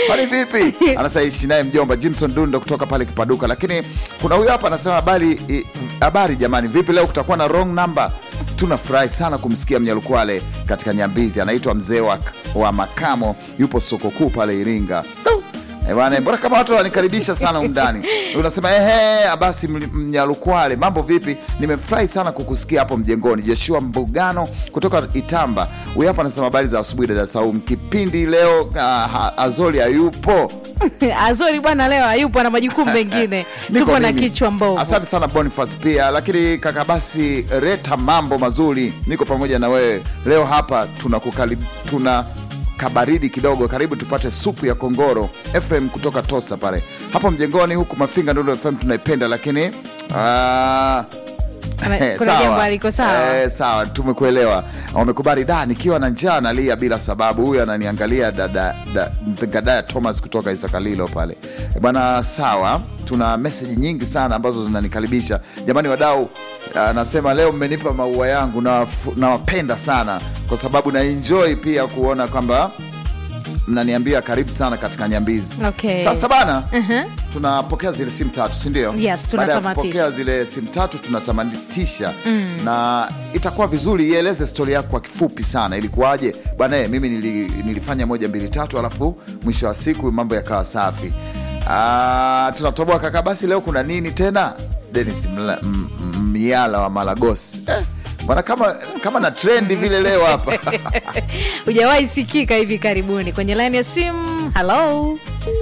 Kwani vipi? Anasaishi naye mjomba Jimson Dundo kutoka pale Kipaduka. Lakini kuna huyu hapa anasema habari i- habari jamani, vipi leo kutakuwa na wrong number? Tunafurahi sana kumsikia Mnyalukwale katika Nyambizi. Anaitwa mzee wa, wa makamo, yupo soko kuu pale Iringa. Du! Eh, bwana, mbona kama watu wanikaribisha sana umndani. Unasema ehe, basi Ml- Mnyalukwale, mambo vipi? Nimefurahi sana kukusikia hapo mjengoni. Joshua Mbugano kutoka Itamba. Huyu hapa anasema habari za asubuhi dada Saum. Kipindi leo uh, Azoli hayupo. Azori bwana leo hayupo na majukumu mengine, Niko tupo na mimi. kichwa mbovu. Asante sana Boniface pia, lakini kaka basi reta mambo mazuri, niko pamoja na wewe leo hapa. Tunakukali, tuna kabaridi kidogo, karibu tupate supu ya kongoro. Efrem kutoka Tosa pale hapo mjengoni, huku Mafinga Ndondo FM tunaipenda, lakini ah, Kuna- eh, kuna sawa. jambo aliko sawa. Eh, sawa, tumekuelewa. Wamekubali da, nikiwa na njaa nalia bila sababu. Huyu ananiangalia dada da, Gadaya Thomas kutoka Isakalilo pale Eh, bwana. Sawa, tuna meseji nyingi sana ambazo zinanikaribisha jamani, wadau. Anasema leo mmenipa maua yangu, nawafu- nawapenda sana kwa sababu na enjoy pia kuona kwamba mnaniambia karibu sana katika Nyambizi. Okay. Sasa bana, tunapokea zile simu tatu, si ndio? Yes, Baada ya tunatamatisha. kupokea zile simu tatu tunatamatisha na itakuwa vizuri ieleze stori yako kwa kifupi sana, ilikuwaje bwana? eh, Mimi nili, nilifanya moja mbili tatu, alafu mwisho wa siku mambo yakawa safi. Ah, tunatoboa kaka. Basi leo kuna nini tena? Denis Mla- M- M- Miala wa Malagos eh, bwana kama, kama na trendi vile leo hapa Hujawahi sikika hivi karibuni kwenye laini ya simu. Halo,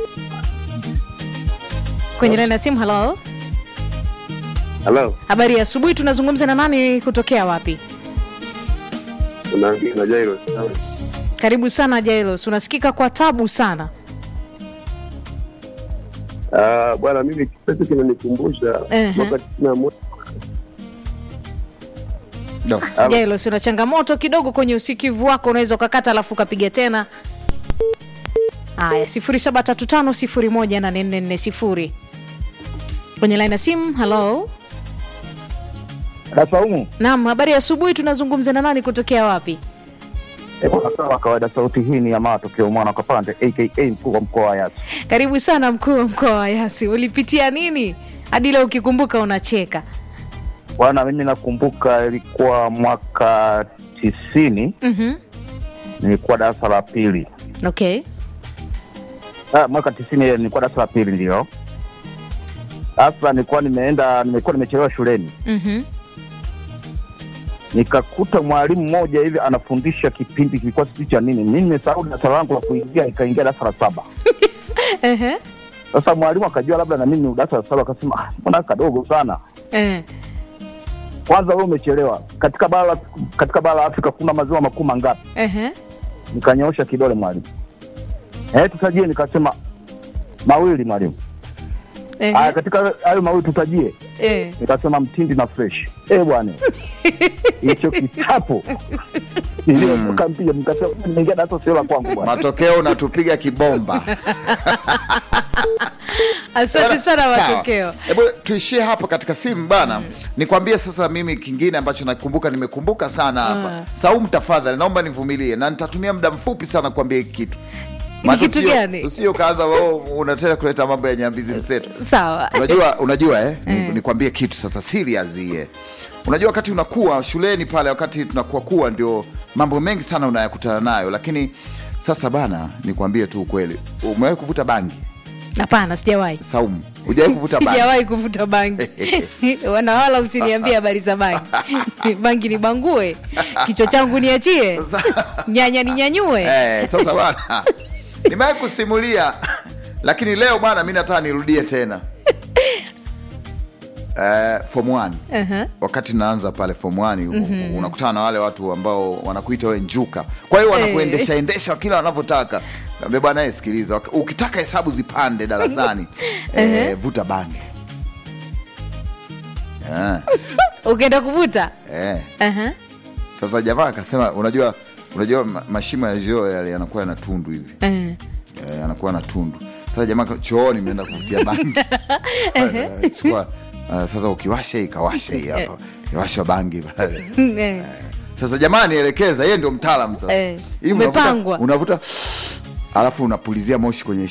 kwenye laini ya simu. Halo, Halo, habari ya asubuhi. Tunazungumza na nani? Kutokea wapi? unaongea na Jairo. Karibu sana Jailos, unasikika kwa tabu sana. Ah, bwana, mimi kitu kinanikumbusha Ehe. mwaka tisini na moja no. Jailos, una changamoto kidogo kwenye usikivu wako, unaweza ukakata alafu ukapiga tena. Haya, 0735018440 kwenye laini ya simu. Halo, Kasaumu naam, habari ya asubuhi. Tunazungumza na nani? Kutokea wapi? sawa kawaida. Sauti hii ni ya matokeo mwana Kapande aka mkuu wa mkoa wa Yasi. Karibu sana mkuu wa mkoa wa Yasi. Ulipitia nini hadi leo ukikumbuka unacheka? Bwana, mimi nakumbuka ilikuwa mwaka tisini, Mhm. nilikuwa darasa la pili. Okay. Ah, mwaka tisini ile nilikuwa darasa la pili ndio. Sasa nilikuwa nimeenda, nimekuwa nimechelewa shuleni, Mhm. nikakuta mwalimu mmoja hivi anafundisha kipindi kilikuwa sijui cha nini. Mimi nimesahau darasa langu la kuingia, nikaingia darasa la saba. Ehe. Sasa mwalimu akajua labda na mimi ni darasa la saba, akasema ah, mbona kadogo sana Eh. kwanza wewe umechelewa. Katika bara la katika bara la Afrika kuna maziwa makuu mangapi? Ehe. Nikanyoosha kidole mwalimu, eh, tutajie. Nikasema mawili mwalimu. Ehe. Aya, katika hayo mawili tutajie. Eh. Nikasema mtindi na fresh. Eh bwana, hicho kitapo niliotoka mpia, nikasema nimeingia darasa sio la kwangu bwana. Matokeo unatupiga kibomba. Asante sana Sawa. matokeo. Hebu tuishie hapo katika simu bana. Nikwambie sasa mimi kingine ambacho nakumbuka nimekumbuka sana hapa. Ah. Saumu tafadhali naomba nivumilie na nitatumia muda mfupi sana kuambia hiki kitu. Maana kitu usio- gani? Usio kaanza wewe unataka kuleta mambo ya nyambizi mseto. Sawa. Unajua unajua eh? Ni- Eh. Nikwambie kitu sasa serious hii. Unajua wakati unakuwa shuleni pale wakati tunakuwa kuwa ndio mambo mengi sana unayakutana nayo lakini sasa bana nikwambie tu ukweli. Umewahi kuvuta bangi? Hapana, sijawahi. Saumu. Hujawahi kuvuta bangi? Sijawahi kuvuta bangi. Wana wala usiniambie habari za bangi. bangi ni bangue. Kichwa changu niachie. Sasa- Nyanya ninyanyue. Eh, sasa bwana nimewahi kusimulia lakini leo bwana mi nataka nirudie tena eh, form 1 Aha. wakati naanza pale form 1 unakutana na wale watu ambao wanakuita we njuka kwa hiyo wanakuendesha endesha kila wanavyotaka Ambia bwana eh, sikiliza wak- ukitaka hesabu zipande darasani eh, vuta bange eh, Ukienda kuvuta. eh. Aha. Sasa jamaa akasema unajua unajua ma- mashimo ya joo yale yanakuwa yana tundu hivi Eh. eh, anakuwa na tundu. Sasa jamaa ka- chooni mnaenda kuvutia bangi Eh, chukua eh, sasa ukiwasha hii kawasha hii hapa iwasha bangi pale. Eh. Sasa jamaa nielekeza, yeye ndio mtaalamu sasa. Eh, Hii unavuta- umepangwa. unavuta alafu unapulizia moshi kwenye